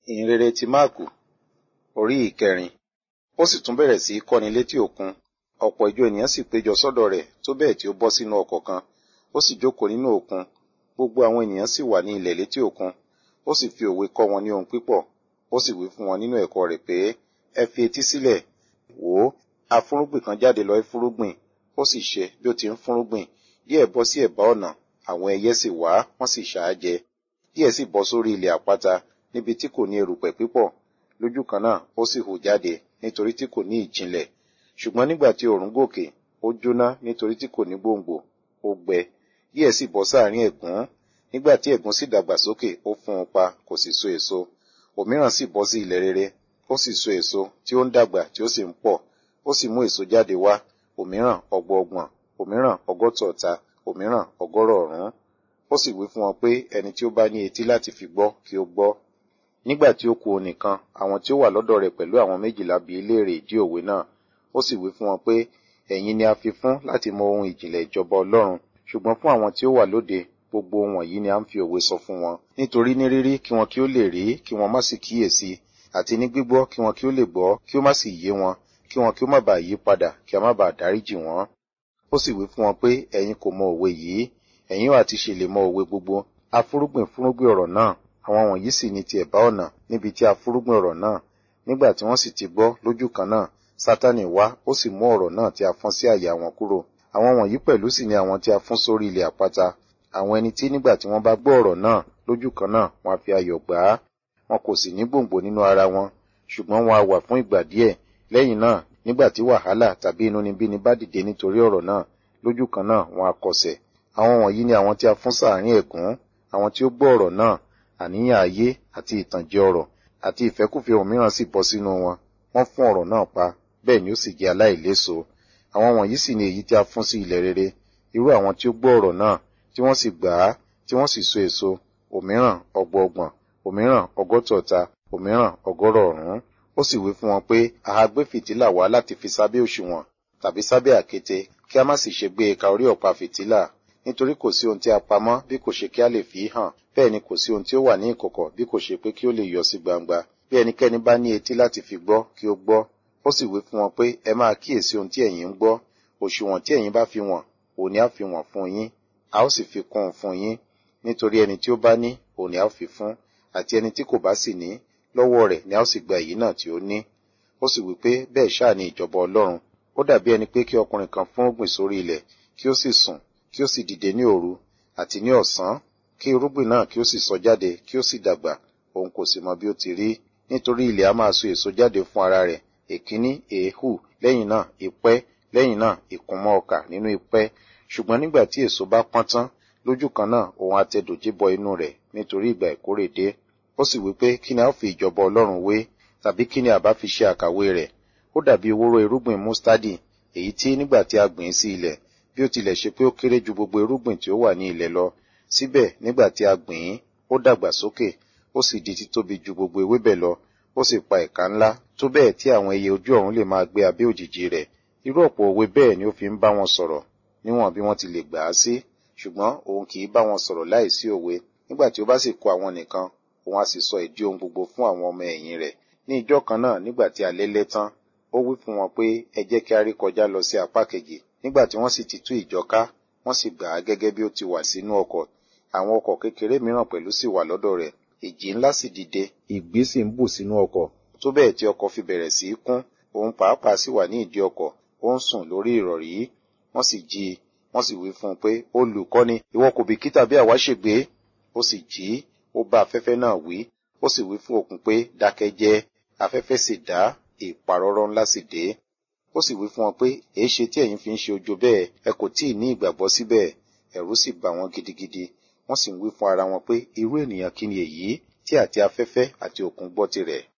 ìhìnrere ti máàkù orí ìkẹrin ó sì tún bẹ̀rẹ̀ sí í kọ́ni létí òkun ọ̀pọ̀ ìjọ ènìyàn sì péjọ sọ́dọ̀ rẹ̀ tó bẹ́ẹ̀ tí ó bọ́ sínú ọkọ̀ kan ó sì jókòó nínú òkun gbogbo àwọn ènìyàn sì wà ní ilẹ̀ létí òkun ó sì fi òwe kọ́ wọn ní ohun pípọ̀ ó sì wí fún wọn nínú ẹ̀kọ́ rẹ̀ pé ẹ fi etí sílẹ̀ wò ó afúrúgbìn kan jáde lọ fúrúgbìn ó sì ṣe bí ó ti ń fúrúgbìn díẹ̀ bọ́ sí ẹ̀bá ọ̀nà àwọn ẹyẹ sì wá wọ́n sì ṣà á jẹ díẹ̀ sì bọ́ sórí ilẹ̀ àpáta níbi tí kò ní erùpẹ̀ pípọ̀ lójú kan náà ó sì hù jáde nítorí tí kò ní ìjìnlẹ̀ ṣùgbọ́n nígbà tí òòrùn gòkè ó jóná nítorí tí kò ní gbòǹgbò ó gbẹ díẹ̀ sì bọ́ sáàrin ẹ̀gún nígbà tí ẹ̀gún sì dàgbà sókè ó fún un pa kò sì so èso òmíràn sì bọ́ sí ilẹ̀ rere ó sì so èso tí ó ń dàgbà tí ó sì ń pọ̀ ó sì mú èso jáde wá òmíràn ọgbọọgbọ̀n òmíràn ọgọ́tọ̀ọ̀ta òmíràn ọgọ́rọ̀ ọ̀rún ó sì wí fún wọn pé ẹni tí ó bá ní etí láti fi gbọ́ kí ó gbọ́ nígbà tí ó kù òun nìkan àwọn tí ó wà lọ́dọ̀ rẹ̀ pẹ̀lú àwọn méjìlá bi léèrè ìdí òwe náà ó sì wí fún wọn pé ẹ̀yin ni a fi fún láti mọ ohun ìjìnlẹ̀ ìjọba ọlọ́run ṣùgbọ́n fún àwọn tí ó wà lóde gbogbo ohun wọ̀nyí ni a ń fi òwe sọ fún wọn nítorí ní rírí kí wọn kí ó lè rí kí wọn má sì kíyèsí àti ní gbígbọ́ kí wọn kí ó lè gbọ́ kí ó má sì yé wọn kí wọn kí ó má bàa yí padà kí a má bàa dáríjì wọn ó sì wí fún wọn pé ẹ̀yin kò mọ òwe yìí ẹ̀yin ò àti ṣe lè mọ òwe gbogbo afúrúgbìn fúrúgbìn ọ̀rọ̀ náà àwọn wọ̀nyí sì ní ti ẹ̀bá ọ̀nà níbi tí afúrúgbìn ọ̀rọ̀ náà nígbà tí wọ́n sì ti gbọ́ lójú kan náà sátánì wá ó sì mú ọ̀rọ̀ náà tí a fọ́n sí àyà wọn kúrò àwọn wọ̀nyí pẹ̀lú sì ni àwọn tí a fún sórí ilẹ̀ àpáta àwọn ẹni tí nígbà tí wọ́n bá gbọ́ ọ̀rọ̀ náà lójú kan náà wọ́n á fi ayọ̀ gbà á wọn kò sì ní gbòǹgbò nínú ara wọn ṣùgbọ́n wọn á wà fún ìgbà díẹ̀ lẹ́yìn náà nígbà tí wàhálà tàbí inúnibíni bá dìde nítorí ọ̀rọ̀ náà lójú kan náà wọn á kọsẹ̀ àwọn wọ̀nyí ni àwọn tí a fún sáàrin ẹ̀gún àwọn tí ó gbọ́ ọ̀rọ̀ náà àníyàn ayé àti ìtànjẹ ọ̀rọ̀ àti ìfẹ́kùfẹ́ òmíràn sì bọ́ sínú wọn wọ́n fún ọ̀rọ̀ náà pa bẹ́ẹ̀ ni ó sì jẹ́ aláìléso àwọn wọ̀nyí sì ni èyí tí a fún sí ilẹ̀ rere irú àwọn tí ó gbọ́ ọ̀rọ̀ náà tí wọ́n sì gbà á tí wọ́n sì so èso òmíràn ọgbọọgbọ̀n òmíràn ọgọ́tọ̀ọ̀ta òmíràn ọgọ́rọ̀ ọ̀rún ó sì wí fún wọn pé àá gbé fìtílà wá láti fi sábẹ́ òṣùwọ̀n tàbí sábẹ́ àkéte kí a má sì ṣe gbé e ka orí ọ̀pá fìtílà nítorí kò sí ohun tí a pamọ́ bí kò ṣe kí a lè fi hàn bẹ́ẹ̀ ni kò sí ohun tí ó wà ní ìkọ̀kọ̀ bí kò ṣe pé kí ó lè yọ sí gbangba bí ẹnikẹ́ni bá ní etí láti fi gbọ́ kí ó gbọ́ ó sì wí fún wọn pé ẹ máa kíyèsí ohun tí ẹ̀yin ń gbọ́ òṣùwọ̀n tí ẹ̀yin bá fi wọ̀n òun ni a fi wọ̀n fún yín a ó sì fi kún un fún yín nítorí ẹni tí ó bá ní òun ni a ó fi fún àti ẹni tí kò bá sì ní lọ́wọ́ rẹ̀ ni a ó sì gba èyí náà tí ó ní ó sì wí pé bẹ́ẹ̀ ṣáà ni ìjọba ọlọ́run ó dàbí ẹni pé kí ọkùnrin kan fún ògbìn sórí ilẹ̀ kí ó sì sùn kí ó sì dìde ní òru àti ní ọ̀sán kí irúgbìn náà kí ó sì sọ jáde kí ó sì dàgbà òun kò sì mọ bí ó ti rí nítorí ilẹ̀ a máa so èso jáde fún ara rẹ̀ èkíní èéhù lẹ́yìn náà ìpẹ́ lẹ́yìn náà ìkúnmọ́ ọkà nínú ìpẹ́ ṣùgbọ́n nígbà tí èso bá pọ́n tán lójú kan náà òun àtẹdòjé bọ inú rẹ̀ nítorí ìgbà ìkórè dé ó sì wí pé kí ni a ó fi ìjọba ọlọ́run wé tàbí kí ni àbá fi ṣe àkàwé rẹ̀ ó dàbí ewúro irúgbìn mustadi èyí tí nígbà tí a gbìn sí ilẹ̀ bí ó tilẹ̀ ṣe pé ó kéré ju gbogbo irúgbìn tí ó wà ní ilẹ̀ lọ síbẹ̀ nígbà tí a gbìn ín ó dàgbà sókè ó sì di títóbi ju gbogbo ewébẹ̀ lọ ó sì pa ẹ̀ka ńlá tó bẹ́ẹ̀ tí àwọn ẹyẹ ojú ọ̀run lè máa gbé abẹ́ òjìji rẹ̀ irú ọ̀pọ̀ òwe bẹ́ẹ̀ ni ó fi ń bá wọn sọ̀rọ̀ níwọ̀n bí wọ́n ti lè gbà á sí ṣùgbọ́n òun kì í bá wọn sọ̀rọ̀ láìsí òwe nígbà tí ó bá sì kó àwọn nìkan òun á sì sọ ìdí ohun gbogbo fún àwọn ọmọ ẹ̀yìn rẹ̀ ní ìjọ kan náà nígbà tí alẹ́ lẹ́ tán ó wí fún wọn pé ẹ jẹ́ kí a rí kọjá lọ sí apá kejì nígbà tí wọ́n sì ti tú ìjọ ká wọ́n sì gbà á gẹ́gẹ́ bí ó ti wà sínú ọkọ̀ àwọn ọkọ̀ kékeré mìíràn pẹ̀lú sì wà lọ́dọ̀ rẹ̀ ìjì ńlá sì dìde ìgbì sì ń bù sínú ọkọ̀ tó bẹ́ẹ̀ tí ọkọ̀ fi bẹ̀rẹ̀ sí í kún òun pàápàá sì wà ní ìdí ọkọ̀ ó ń sùn lórí ìrọ̀rí wọ́n sì jí i wọ́n sì wí fún un pé olùkọ́ni ìwọ kò bìkítà bí àwa ṣègbé ó sì jí ó bá afẹ́fẹ́ náà wí ó sì wí fún òkun pé dákẹ́ jẹ́ afẹ́fẹ́ sì dá ìparọ́rọ́ ńlá sì dé ó sì wí fún wọn pé èéṣe tí ẹ̀yin fi ń ṣe ojo bẹ́ẹ̀ ẹ kò tíì ní ìgbàgbọ́ síbẹ̀ ẹ̀rù sì bà wọ́n gidigidi wọ́n sì ń wí fún ara wọn pé irú ènìyàn kí ni èyí tí àti afẹ́fẹ́ àti òkun gbọ́ tirẹ̀